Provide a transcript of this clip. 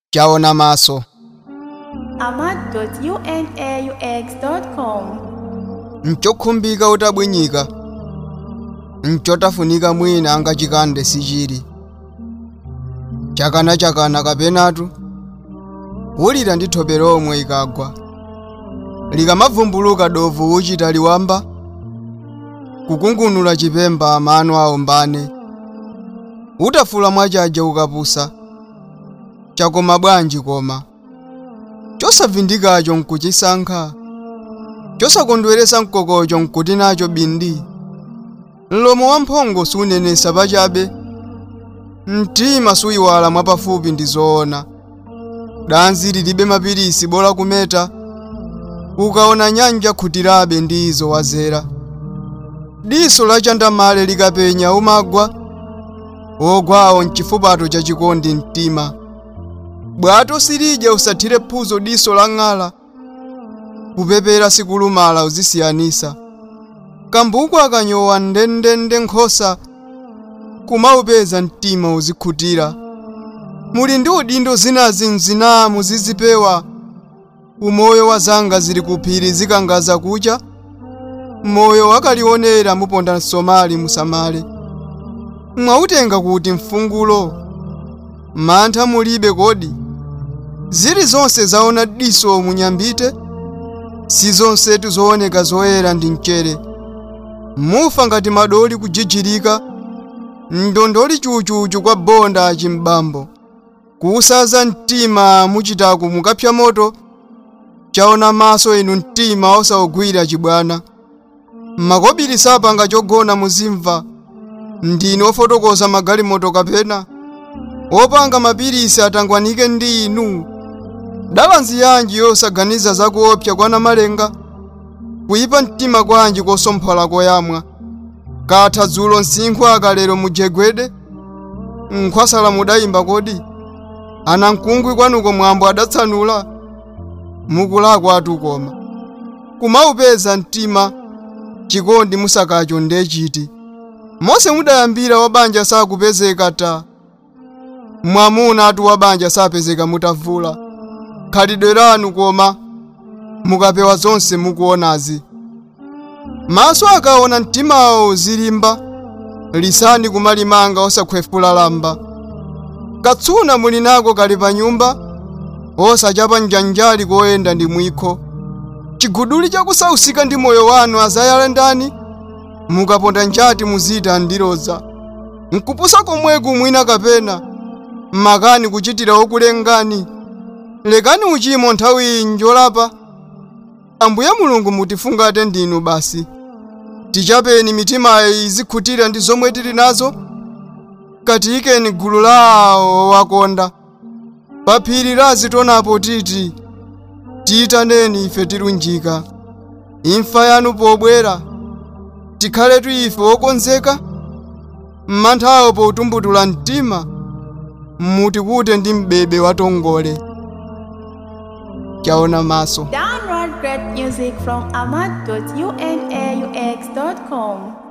chaona maso amad.unaux.com nchokhumbika utabwinyika nchotafunika mwina angachikande sichili chakana-chakana kapenatu wulira ndi thope lomwe ikagwa likamavumbuluka dovu uchita liwamba kukungunula chipemba mano aombane utafula mwachaja ukapusa chakoma bwanji koma chosavindikacho nkuchisankha chosakondweresa mkokocho nkuti nacho bindi mlomo wamphongo sunenesa pachabe mtima suyiwala mwapafupi ndi zoona danzi lilibe mapirisi bola kumeta ukaona nyanja khutirabe ndi izo wazera diso la chandamale likapenya umagwa wogwawo mchifupato cha chikondi mtima bwato silidya usathire phuzo diso la ng'ala kupepera sikulumala uzisiyanisa kambuku akanyowa ndendende nkhosa kumaupeza mtima uzikhutira muli ndi udindo zinazi mzina muzizipewa umoyo wa zanga zili kuphiri zikangaza kucha moyo wakalionera muponda msomali musamale mwautenga kuti mfungulo mantha mulibe kodi zili zonse zaona diso munyambite si zonsetu zooneka zoyera ndi mchere mufa ngati madoli kujijirika ndondoli chuchuchu kwa bonda chimbambo kuusaza mtima muchitaku mukapsya moto chaona maso inu mtima osawugwira chibwana makobiri sapanga chogona muzimva ndinu ofotokoza magalimoto kapena opanga mapirisi atangwanike ndi inu dalanzi yanji yosaganiza zakuopsa kwana malenga kuyipa mtima kwanji kosomphola koyamwa katha dzulo msinkhu akalero mujegwede nkhwasala mudayimba kodi ana mkungwi kwanuko mwambo adatsanula mukulakwa atu koma kumaupeza mtima chikondi musakacho ndechiti mose mudayambira wabanja sakupezeka ta mwamuna atu wabanja sapezeka mutavula khalidwe lanu koma mukapewa zonse mukuonazi maso akaona mtimawo uzilimba lisani kumalimanga osakhwefula lamba katsuna muli nako kali pa nyumba osachapa njanjali koyenda ndi mwikho chiguduli chakusausika ndi moyo wanu azayale ndani mukaponda njati muzita ndiloza nkupusa komweku mwina kapena makani kuchitira okulengani lekani uchimo nthawi iyi njolapa ambuye mulungu mutifungate ndinu basi tichapeni mitimayo izikhutira ndi zomwe tili nazo katiyikeni gulu lawo wakonda pa phiri lazitonapo titi tiyitaneni ife tilunjika imfa yanu pobwera tikhaletu ife okonzeka mmanthawo potumbutula mtima mutikute ndi mbebe watongole chaona maso Download great music from amad.unaux.com